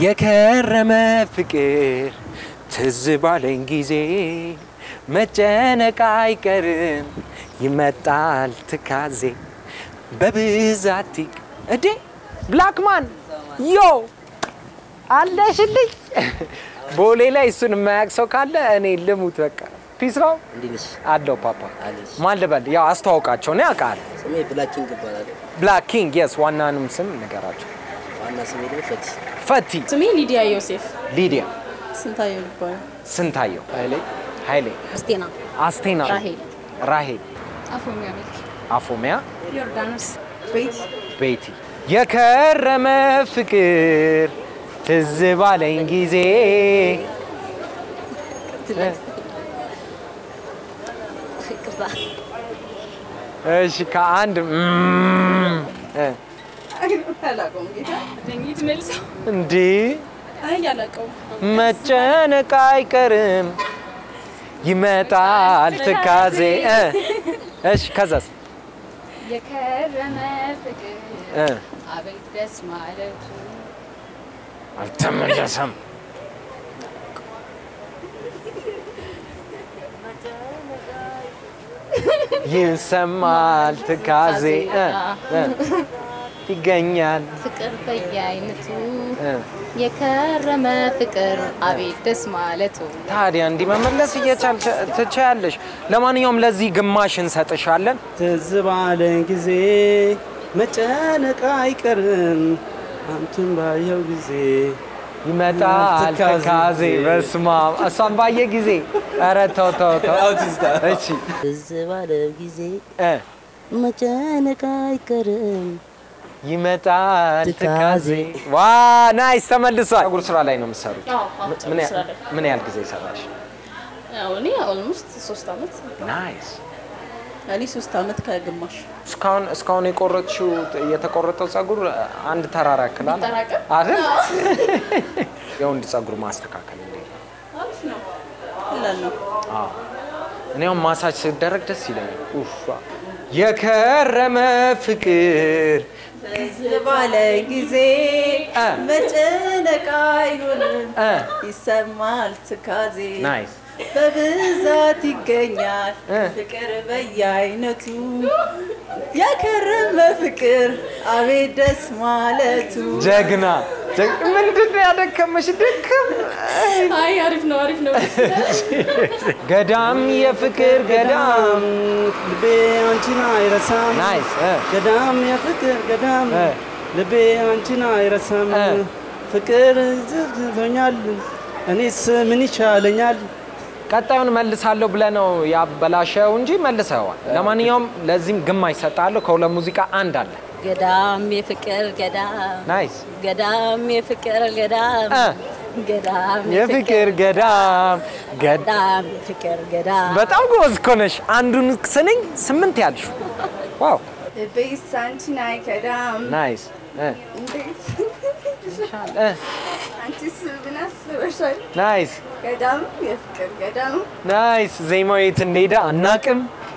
የከረመ ፍቅር ትዝ ባለኝ ጊዜ መጨነቅ አይቀርም ይመጣል ትካዜ በብዛት ይቅ እዴ ብላክማን ዮ አለሽልኝ ቦሌ ላይ እሱን የማያውቅ ሰው ካለ እኔ ልሙት በቃ ፒስ ነው እንዴት ነሽ? አለው ፓፓ አለሽ። ማን ልበል ያው አስተዋውቃቸው ነው ያውቃል ስሜ ብላኪንግ እባላለሁ። ብላክ ኪንግ የስ ዋናንም ስም ንገራቸው ዋና ስሜ ደግሞ ፈቲ። ፈቲ ስሜ ሊዲያ ዮሴፍ ሊዲያ ስንታየው ይባላል። ስንታየው ኃይሌ ኃይሌ አስቴና አስቴና ራሄል ራሄል አፎሚያ ሚልክ አፎሚያ ዮርዳኖስ ቤት ቤቲ የከረመ ፍቅር ትዝ ባለኝ ጊዜ ይቅርታ እሺ ከአንድ እም፣ እ፣ አላውቀውም ጌታ ደኝት መልሰው እንዴ አይ አላውቀውም መጨነቅ አይቀርም ይመጣል ትካዜ እ፣ እሺ ከዛስ የከረመ ፍቅር እ፣ አቤት ደስ ማለቱ አልተመለሰም ይሰማል ትካዜ እ፣ እ፣ ይገኛል ፍቅር በየአይነቱ እ። የከረመ ፍቅር አቤት ደስ ማለቱ ታዲያ እንዲህ መመለስ እየቻል ትችያለሽ። ለማንኛውም ለዚህ ግማሽ እንሰጥሻለን። ትዝ ባለኝ ጊዜ መጨነቅ አይቀርም አንቱን ባየው ጊዜ ይመጣል ትካዜ። ትካዜ። በስመ አብ እሷን ባየ ጊዜ ኧረ ተው ተው ተው። እሺ ትዝ ባለው ጊዜ እ መጨነቅ አይቀርም። ይመጣል ትካዜ። ትካዜ። ዋ ናይስ ተመልሷል። ፀጉር ስራ ላይ ነው የምትሰሩት? ምን ያ- ምን ያህል ጊዜ ሰራሽ? እኔ ኦልሞስት ሶስት አመት ናይስ እኔ ሶስት አመት ከግማሽ እስካሁን እስካሁን የቆረጥሽው የተቆረጠው ፀጉር አንድ ተራራ ያክላል ይጠራቀም? አይደል? የወንድ ፀጉር ማስተካከል እንዴት ነው? አሪፍ ነው ቀላል ነው አዎ። እኔ አሁን ማሳጅ ሲደረግ ደስ ይለኛል። ኡፍ የከረመ ፍቅር ትዝ ባለ ጊዜ እ። መጨነቅ አይሆንም እ ይሰማል ትካዜ ናይስ በብዛት ይገኛል እ። ፍቅር በየአይነቱ የከረመ ፍቅር አቤት ደስ ማለቱ ጀግና ጀግ- ምንድን ነው ያደከመሽ? ድክም አይ አሪፍ ነው አሪፍ ነው ገዳም የፍቅር ገዳም ልቤ አንቺን አይረሳም ናይስ እ ገዳም የፍቅር ገዳም እ ልቤ አንቺን አይረሳም እ። ፍቅር ዝዞኛል እኔስ ምን ይቻለኛል ቀጣዩን መልሳለሁ ብለህ ነው ያበላሸው እንጂ መልሰዋል። ለማንኛውም ለዚህም ግማሽ እሰጥሃለሁ። ከሁለት ሙዚቃ አንድ አለ። ገዳም የፍቅር ገዳም ናይስ ገዳም የፍቅር ገዳም እ ገዳም የፍቅር ገዳም ገዳ ገዳም የፍቅር ገዳም በጣም ጎበዝ እኮ ነሽ። አንዱን ስንኝ ስምንት ያልሽ ዋው ልቤስ አንቺን አይከዳም ናይስ እ እንዴት እ አንቺስ ምን አስበሻል ናይስ ገዳም የፍቅር ገዳም ናይስ ዜማው የት እንደሄደ አናቅም።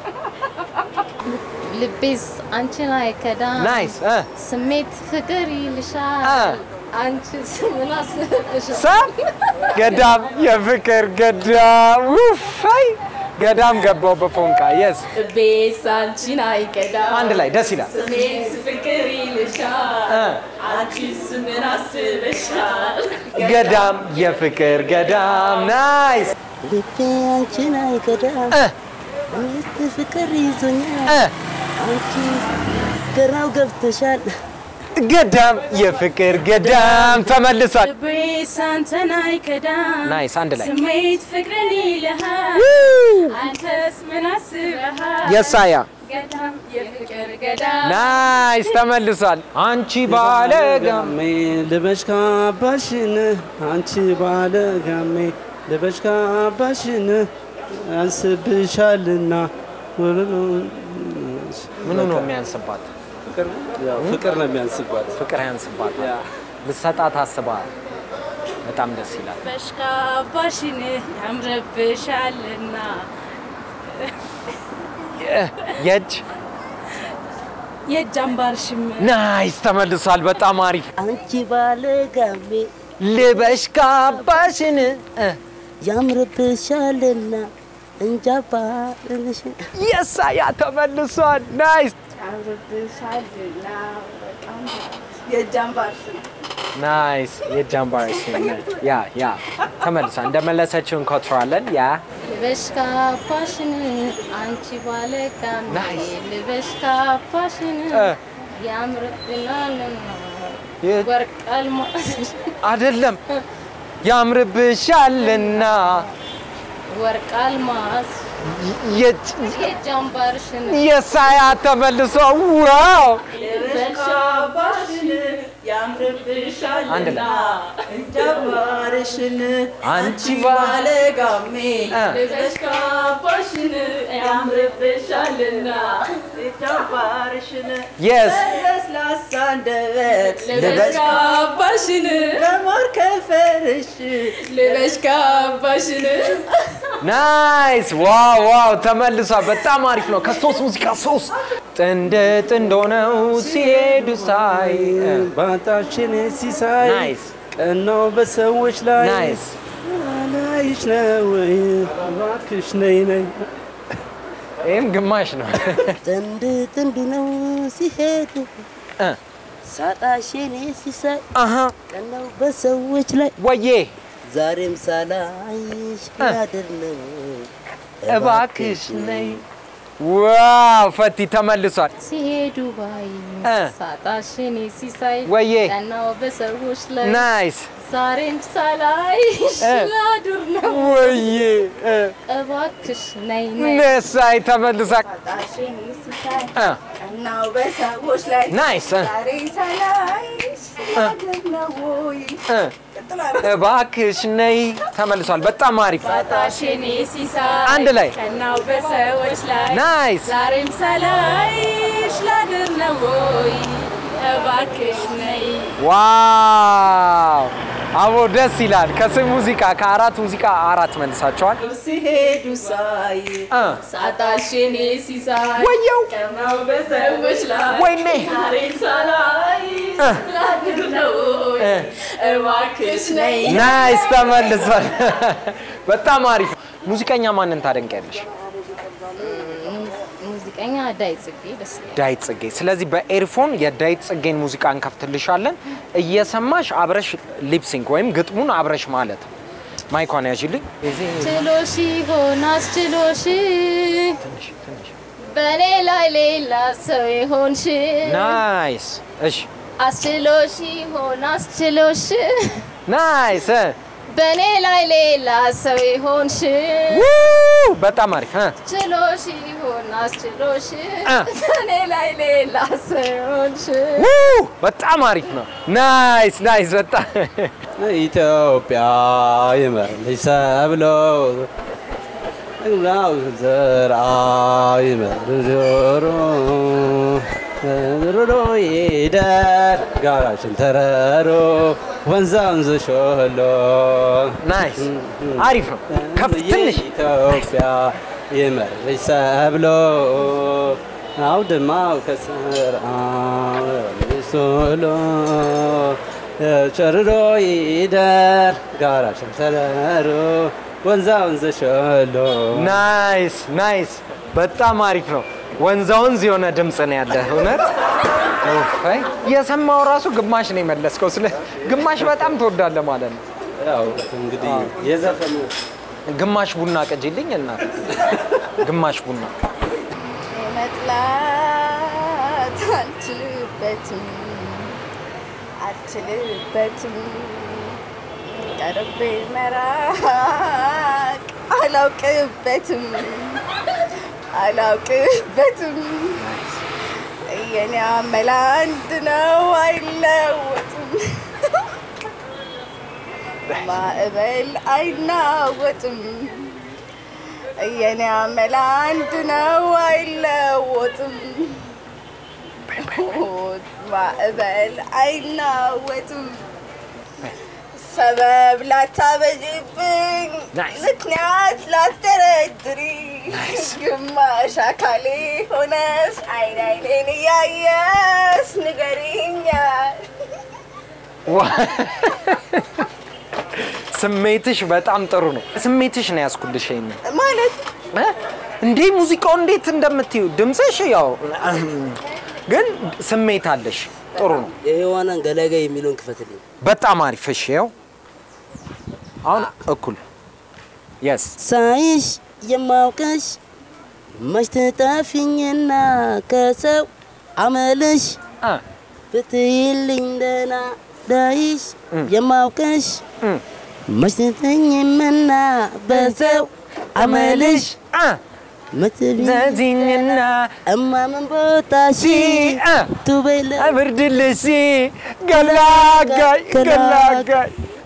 ልቤስ አንቺን አይከዳም ናይስ እ ስሜት ፍቅር እ ይልሻል አንቺስ ምን አስበሻል ሳ ገዳም የፍቅር ገዳም ውፋይ ገዳም ገባው በፎንቃ የስ ልቤስ አንቺን አይከዳም አንድ ላይ ደስ ይላል። ስሜት ፍቅር ይልሻል እ አንቺስ ምን አስበሻል ገዳም የፍቅር ገዳም ናይስ ልቤ አንቺን አይከዳም። እ ሚስት ፍቅር ይዞኛል። እ አንቺ ገራው ገብተሻል። ገዳም የፍቅር ገዳም ተመልሷል። ልቤስ አንተን አይከዳም ናይስ አንድ ላይ ስሜት ፍቅርን ይልሃል አንተስ ምን አስበሃል የሳያ ገዳም የፍቅር ገዳም ናይስ ተመልሷል። አንቺ ባለጋም ጋሜ ልበሽ ካባሽን አንቺ ባለ ጋሜ ልበሽ ካባሽን አንስብሻልና ምኑ ነው የሚያንስባት? ፍቅር ነው የሚያንስባት ፍቅር ያንስባታል። ልሰጣት አስበሃል። በጣም ደስ ይላል። በሽካባሽን ያምረብሻልና የእጅ የእጅ አምባርሽም ናይስ ተመልሷል። በጣም አሪፍ አንቺ ባለ ጋሜ ልበሽ ካባሽን እ፣ ያምርብሻልና እንጃባ ልልሽ የሳ ያ ተመልሷል። ናይስ ያምርብሻልና በጣም የጃምባርሽ ነው። ናይስ የጃምባርሽ ያ ያ ተመልሷል። እንደመለሰችው እንኮትረዋለን። ያ ልበሽ ካባሽን አንቺ ባለጋሜ ናይስ። ልበሽ ካባሽን እ፣ ያምርብናልና የ- ወርቅ አልማዝ አይደለም ያምርብሻልና ወርቅ አልማዝ የጭ- የጃምባርሽን የሳያ ተመልሶ ዋው በሻባሽን ያምርብሻልና አንድ ላይ እንጃባርሽን አንቺ ባለጋሜ እ። ልበሽ ካባሽን ያምርብሻልና እንጃባርሽን የስ ለስላሳ አንደበት ልበሽ ልበሽ ካባሽን ለማር ከንፈርሽ ልበሽ ካባሽን ናይስ ዋው ዋው ተመልሷል። በጣም አሪፍ ነው። ከሶስት ሙዚቃ ሶስት ጥንድ ጥንድ ሆነው ሲሄዱ ሳይ ባጣችን ሲሳይ ናይስ ቀናው በሰዎች ላይ ናይስ ላይሽ ነው ወይ እባክሽ ነይ ነይ ይህም ግማሽ ነው። ጥንድ ጥንድ ነው ሲሄዱ እ፣ ሳጣሽ የኔ ሲሳይ አሀ ቀናው በሰዎች ላይ ወዬ ዛሬም ሳላይሽ ያድር ነው እባክሽ ነይ። ዋው ፈቲ ተመልሷል። ሲሄዱ ባይ እ። ሳጣሽን ሲሳይ ወዬ ቀናው በሰዎች ላይ ናይስ ዛሬም ሳላይሽ እ። ላድር ነው ወዬ እ፣ እባክሽ ነይ ነይ ነሳይ ተመልሷል። ጣሽን ሲሳይ እ፣ ቀናው በሰዎች ላይ ናይስ እ፣ ዛሬ ሳላይሽ ያድር ነው ወይ እ፣ እባክሽ ነይ ተመልሷል። በጣም አሪፍ ጣሽን ሲሳይ አንድ ላይ ቀናው በሰዎች ላይ ናይስ ዛሬም ሳላይሽ ላድር ነው ወይ እባክሽ ነይ ዋው አቦ ደስ ይላል። ከስም ሙዚቃ ከአራት ሙዚቃ አራት መልሳቸዋል። ሲሄዱ ሳይ እ፣ ሳጣሽን ሲሳይ ወየው ቀናው በሰዎች ላይ ወይኔ ዛሬ ሳላይሽ እ፣ ላድር ነው ወይ እ። እባክሽ ነይ ናይስ ተመልሷል። በጣም አሪፍ ሙዚቀኛ ማንን ታደንቂያለሽ? ሙዚቀኛ ዳይ ጽጌ ደስ ይላል። ዳዊት ጽጌ። ስለዚህ በኤርፎን የዳዊት ጽጌን ሙዚቃ እንከፍትልሻለን። እየሰማሽ አብረሽ ሊፕሲንክ ወይም ግጥሙን አብረሽ ማለት ነው። ማይኳን ያዥልኝ። ችሎሽ ይሆን አስችሎሽ በእኔ ላይ ሌላ ሰው ይሆንሽ ናይስ። እሺ አስችሎሽ ይሆን አስችሎሽ ናይስ። እ፣ በእኔ ላይ ሌላ ሰው ይሆንሽ ውይ፣ በጣም አሪፍ እ፣ ችሎሽ ይሆን አስችሎሽ እ። በእኔ ላይ ሌላ ሰው ይሆንሽ ውይ፣ በጣም አሪፍ ነው። ናይስ ናይስ። በጣም ኢትዮጵያ ይመርልሽ ሰብሎ እግላው ዘርአ ይመርልሽ ጆሮ ሮሮ ይደር ጋራሽን ተረሮ ወንዛ ወንዝ ሾሎ ናይስ አሪፍ ነው። ከፍ ትንሽ ኢትዮጵያ ይመርልሽ ሰብሎ አውድማው ከስርአ ሶሎ ጨርሮ ይደር ጋራሽን ተረሮ ወንዛ ወንዝ ሾሎ ናይስ ናይስ። በጣም አሪፍ ነው። ወንዛ ወንዝ የሆነ ድምፅ ነው ያለ እውነት። ኡፋይ የሰማው ራሱ ግማሽ ነው የመለስከው። ስለ ግማሽ በጣም ትወዳለህ ማለት ነው። ያው እንግዲህ የዘፈኑ ግማሽ ቡና ቅጂልኝ እናት፣ ግማሽ ቡና መጥላት አልችልበትም አልችልበትም ቀርቤ መራቅ አላውቅበትም አላውቅበትም የኔ አመል አንድ ነው አይለወጥም ማዕበል አይናወጥም የኔ አመል አንድ ነው አይለወጥም ማዕበል አይናወጥም ሰበብ ላታበጅብኝ Nice. ምክንያት ላትደረድሪ ግማሽ አካሌ ሆነስ አይን አይኔን እያየስ ንገሪኛል ዋ- ስሜትሽ በጣም ጥሩ ነው። ስሜትሽ ነው ያስኩልሽ። ይሄንን ማለት እ? እንዴ ሙዚቃው እንዴት እንደምትዩ ድምፅሽ ያው ግን ስሜት አለሽ። ጥሩ ነው። የሔዋናን ገላጋይ የሚለውን ክፈትልኝ። በጣም አሪፍ። እሺ ያው አሁን እኩል የስ ሳይሽ የማውቅሽ መች ትጠፊኝና ከሰው አመልሽ አ ብትይልኝ ደህና ዳይሽ የማውቅሽ መች ትተኝምና በሰው አመልሽ አ ምትል ዘዚኝና እማምን ቦታሽ አ ቱበይለ ብርድልሽ ገላጋይ ገላጋይ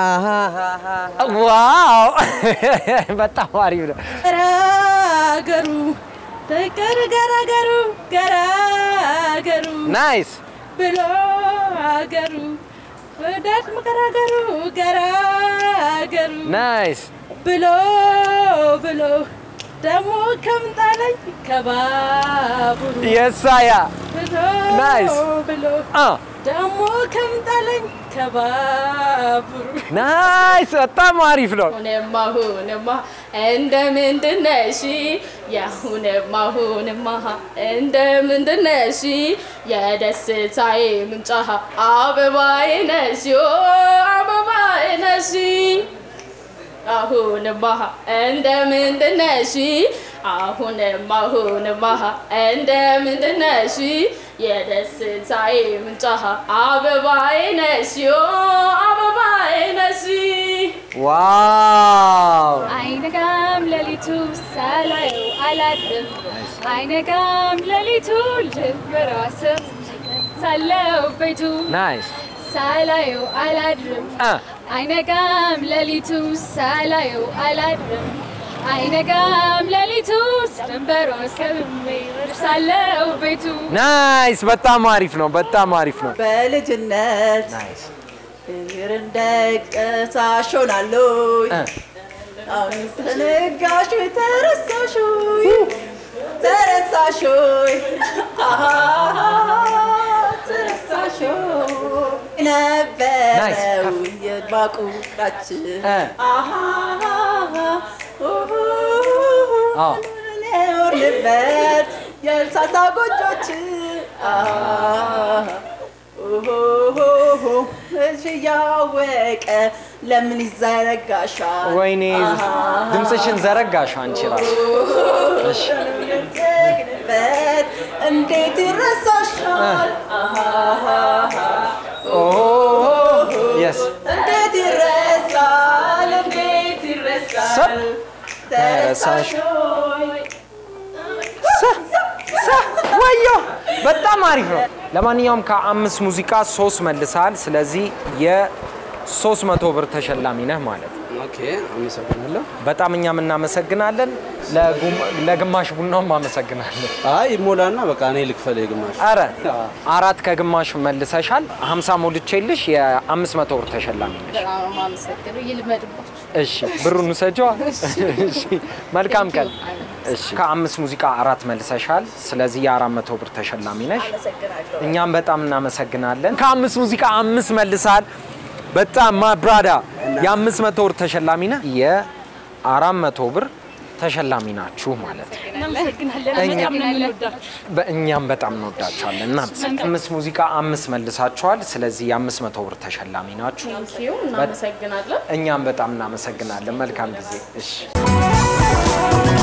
ዋው በጣም አሪፍ ነው። ገራገሩ ፍቅር ገራገሩ ገራገሩ ናይስ ብሎ አገሩ ወዳት መከራገሩ ገራገሩ ናይስ ብሎ ብሎ ደግሞ ከምጣለኝ ከባቡሩ የሳያ ብሎ ናይስ። ብሎ አ ደግሞ ከምጣለኝ ከባቡሩ ናይስ በጣም አሪፍ ነው። ሁንማ ሁንማ እንደ ምንድነሽ የሁንማ ሁንማ እንደ ምንድነሽ የደስታዬ ምንጫ አበባዬ ነሽ ኦ አበባዬ ነሽ አሁንማ እንደ ምንድነሽ አሁንማ አሁንማ እንደ ምንድነሽ የደስታዬ ምንጫ አበባዬ ነሽ ኦ አበባዬ ነሽ ዋው አይነጋም ሌሊቱ ሳላየው አላድርም አይነጋም ሌሊቱ ልበራስም ሳለው ቤቱ ናይስ ሳላየው አላድርም አ አይነጋም ሌሊቱ ሳላየው አላድርም አይነጋም ሌሊቱ ድንበሮ እስከብሜ ሳለው ቤቱ ናይስ በጣም አሪፍ ነው። በጣም አሪፍ ነው። በልጅነት ናይስ ፍቅር እንደቀሳሽ ሆናለሁ እ አሁን ተነጋሽ ተረሳሽ ተረሳሽ አሃ ተረሳሽ ነበረው Nice. የባቁራችን እ አሃ አዎ ኖርንበት የእንሳሳ ጎጆች እሺ ያወቀ ለምን ይዘረጋሻል? ወይኔ ድምፅሽን ዘረጋሽ አንቺ ራሱ። እሺ ጀግንበት እንዴት ይረሳሻል? ኦ የስ እንዴት ይረሳል? እንዴት ሰብ ይረሳል? ተረሳሽ ሆይ ወዮ በጣም አሪፍ ነው። ለማንኛውም ከአምስት ሙዚቃ ሶስት መልሰሃል። ስለዚህ የሶስት መቶ ብር ተሸላሚ ነህ ማለት ነው። ኦኬ፣ አመሰግናለሁ። በጣም እኛም እናመሰግናለን። ለጉም- ለግማሽ ቡናውም አመሰግናለን። አይ ሞላና በቃ እኔ ልክፈል የግማሽ አረ አራት ከግማሽ መልሰሻል። ሀምሳ ሞልቼልሽ የአምስት መቶ ብር ተሸላሚ ነሽ። በጣም ነው የማመሰግነው። ይልመድባችሁ። እሺ ብሩን ውሰጂዋ። እሺ መልካም ቀን። እሺ ከአምስት ሙዚቃ አራት መልሰሻል። ስለዚህ የአራት መቶ ብር ተሸላሚ ነሽ። እኛም በጣም እናመሰግናለን። ከአምስት ሙዚቃ አምስት መልሰሃል። በጣም ማብራዳ የአምስት መቶ ብር ተሸላሚ ነህ። የአራት መቶ ብር ተሸላሚ ናችሁ ማለት ነው። እናመሰግናለን። እኛ- በጣም ነው የምንወዳችሁ። በእኛም በጣም እንወዳችኋለን። እና አምስት ሙዚቃ አምስት መልሳችኋል። ስለዚህ የአምስት መቶ ብር ተሸላሚ ናችሁ። ቴንኪዩ እናመሰግናለን። እኛም በጣም እናመሰግናለን። መልካም ጊዜ። እሺ